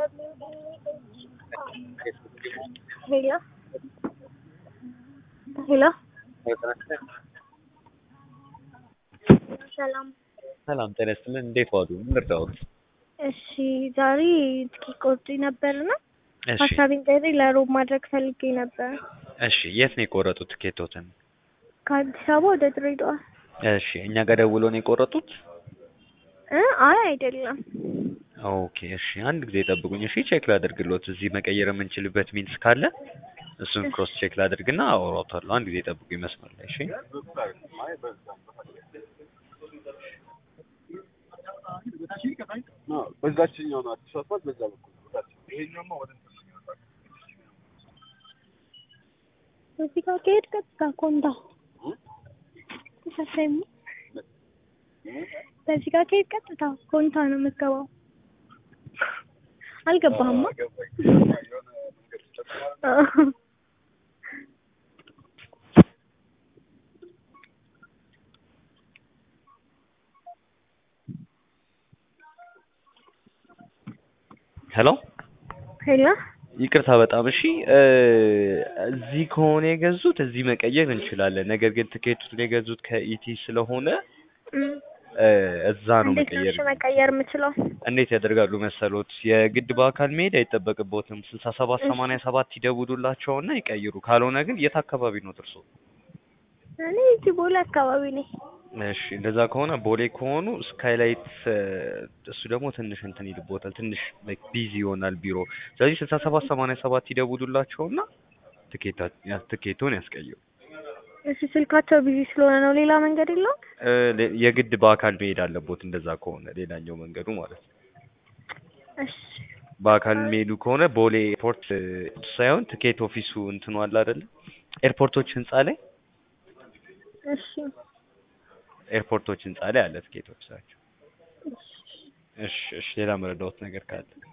ሄሎ ሄሎ ሰላም ሰላም ጤና ይስጥልን። እንዴት ዋሉ? ምን ልርዳዎት? እሺ ዛሬ ትኬት ቆርጬ ነበርና እሺ ሀሳቤን ቀይሬ ለሮብ ማድረግ ፈልጌ ነበር እሺ፣ የት ነው የቆረጡት ትኬቶትን? ከአዲስ አበባ ወደ ድሬዳዋ እሺ፣ እኛ ጋር ደውሎ ነው የቆረጡት? እ አይ አይደለም ኦኬ፣ እሺ፣ አንድ ጊዜ ጠብቁኝ። እሺ፣ ቼክ ላድርግሎት። እዚህ መቀየር የምንችልበት ሚንስ ካለ እሱን ክሮስ ቼክ ላድርግና አወራዎታለሁ። አንድ ጊዜ ጠብቁኝ መስመር ላይ እሺ። በዛችኛው ነው አዲስ አስፋልት በዛ በኩል ይሄኛውማ ወደ እዚህ ጋር ከሄድ ቀጥታ ኮንታ ተሳሳይም በዚህ ጋር ከሄድ ቀጥታ ኮንታ ነው የምትገባው። አልገባህማ? ሄሎ ሄሎ ይቅርታ በጣም እሺ። እ እዚህ ከሆነ የገዙት እዚህ መቀየር እንችላለን። ነገር ግን ትኬቱን የገዙት ከኢቲ ስለሆነ እም፣ እ እዛ ነው እንዴት ነው መቀየር እሺ መቀየር የምችለው? እንዴት ያደርጋሉ መሰሎት? የግድ በአካል መሄድ አይጠበቅቦትም። ስልሳ ሰባት ሰማንያ ሰባት ይደውሉላቸውና ይቀይሩ። ካልሆነ ግን የት አካባቢ ነው እርሶ? እኔ እዚህ ቦሌ አካባቢ ነኝ። እሺ እንደዛ ከሆነ ቦሌ ከሆኑ ስካይላይት እ እሱ ደግሞ ትንሽ እንትን ይልቦታል። ትንሽ ላይክ ቢዚ ይሆናል ቢሮ። ስለዚህ ስልሳ ሰባት ሰማንያ ሰባት ይደውሉላቸውና ትኬታ ያ- ትኬቱን ያስቀይሩ። እሺ ስልካቸው ቢዚ ስለሆነ ነው። ሌላ መንገድ የለውም? እ ሌ- የግድ በአካል መሄድ አለቦት። እንደዛ ከሆነ ሌላኛው መንገዱ ማለት ነው። እሺ በአካል የሚሄዱ ከሆነ ቦሌ ኤርፖርት እ ሳይሆን ትኬት ኦፊሱ እንትኑ አለ አይደለ? ኤርፖርቶች ህንጻ ላይ እሺ ኤርፖርቶች ህንጻ ላይ አለ ትኬት ኦፊሳቸው። እሺ እሺ፣ ሌላ መረዳዎት ነገር ካለ